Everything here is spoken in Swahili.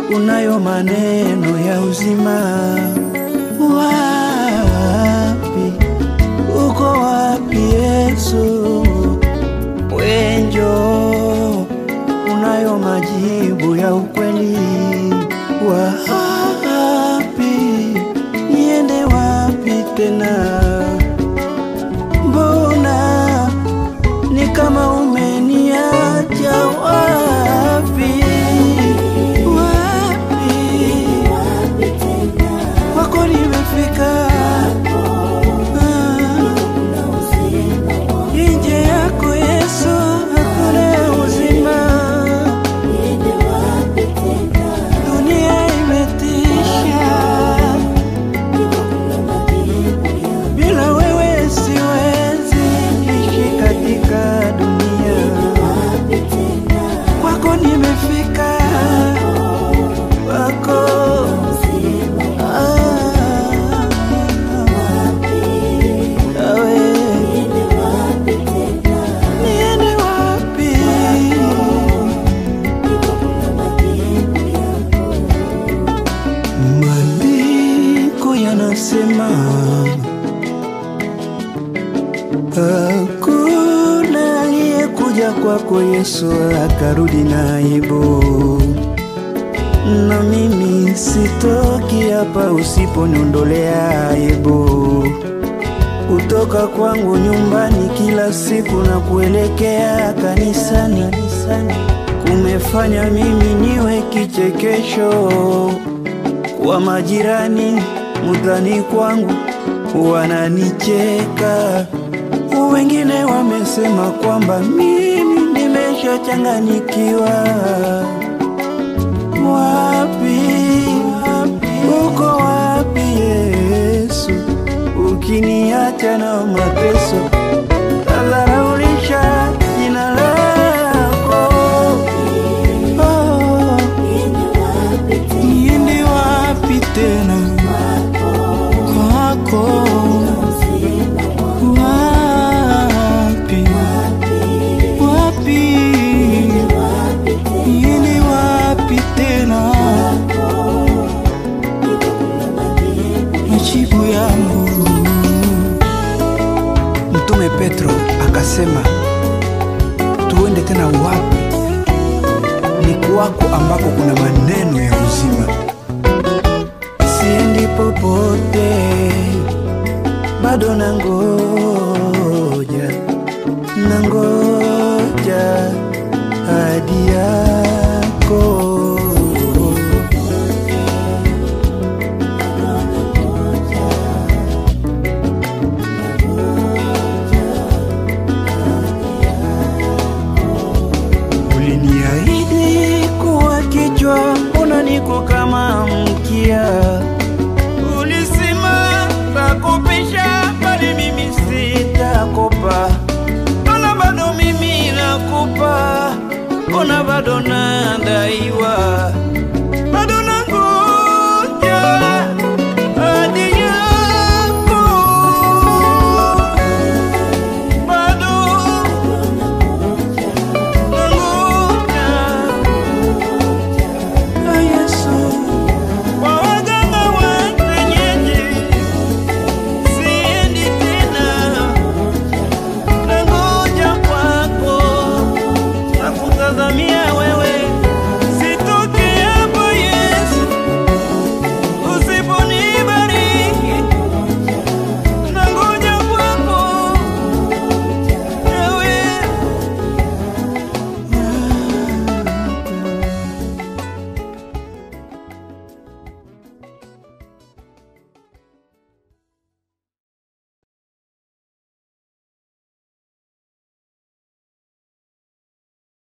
unayo maneno ya uzima. Wapi uko wapi Yesu? Wenjo unayo majibu ya ukweli. Wapi niende wapi tena? Mbona ni kama umeniacha wapi? Wapi kwako nimefika, Ah, nje yako Yesu hakuna uzima. Dunia imetisha, bila wewe siwezi ishi katika dunia. Kwako nimefika, kwako ah, awe niende wapi? Maandiko yanasema hakuna aliyekuja kwako Yesu akarudi na aibu, na mimi sitoki hapa usiponiondolea aibu. Kutoka kwangu nyumbani kila siku na kuelekea kanisani, kumefanya mimi niwe kichekesho wa majirani mudhani kwangu wananicheka, wengine wamesema kwamba mimi nimeshachanganyikiwa. Wapi, uko wapi Yesu? Ukiniacha na mateso, tadharaulisha jina lako. Oh. Niende wapi tena kwako? Wapi wapi, niende wapi tena? Majibu yangu. Mtume Petro akasema, tuende tena wapi? Ni kwako ambako kuna maneno ya uzima. Siendi popote, bado nangoja, nangoja hadi yako. Uliniahidi kuwa kichwa, mbona niko kama mkia? Ulisema takupisha, bali mimi sitakopa. Mbona bado mimi nakupa, mbona bado nada